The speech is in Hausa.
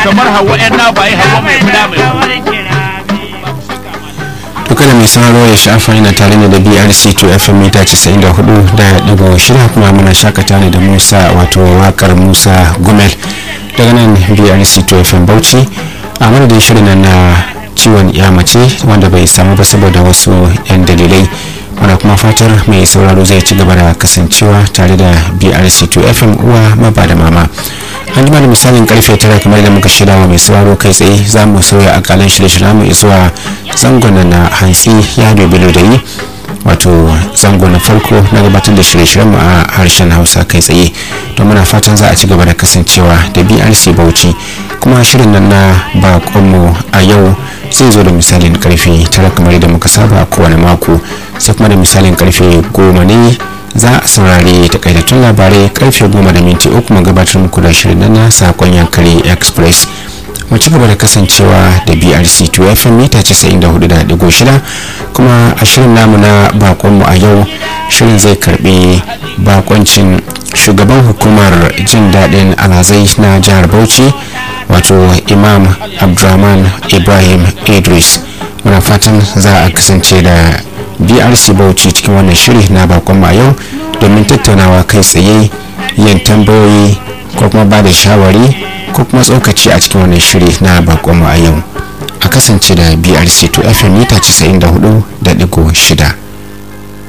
kamar hawa yan na bayi hawa mai fida mai to kada mai sauraro ya shafa yana tare ne da brc 2 fm mita 94 da digo shida kuma muna shakata ne da musa wato wakar musa gumel daga nan brc 2 fm bauchi a madadin shirin nan na ciwon ya mace wanda bai samu ba saboda wasu 'yan dalilai muna kuma fatar mai sauraro zai ci gaba da kasancewa tare da brc 2 fm uwa maba da mama an jima da misalin karfe tara kamar da muka shirya wa mai sauraro kai tsaye za mu sauya akalan shirye-shiryen mu zuwa zangon na hantsi ya bilo da yi wato zango na farko na gabatar da shirye-shiryen mu a harshen hausa kai tsaye don muna fatan za a ci gaba da kasancewa da brc bauchi kuma shirin nan na bakonmu a yau zai zo da misalin karfe tara kamar da muka saba a kowane mako sai kuma da misalin karfe goma ne za a saurari takaitattun labarai karfe goma da minti uku gabatar muku da shirin nan na sakon yankari express mu ci gaba da kasancewa da brc 2 fm mita 94.6 kuma a shirin namu na bakonmu a yau shirin zai karbi bakoncin shugaban hukumar jin daɗin alhazai na jihar bauchi wato imam abdulrahman ibrahim idris muna fatan za a kasance da brc bauchi cikin wannan shiri na bakonmu a yau domin tattaunawa kai tsaye yin tambayoyi ko kuma ba da shawari ko kuma tsokaci a cikin wannan shiri na bakonmu a yau a kasance da brc 2 fm mita 94.6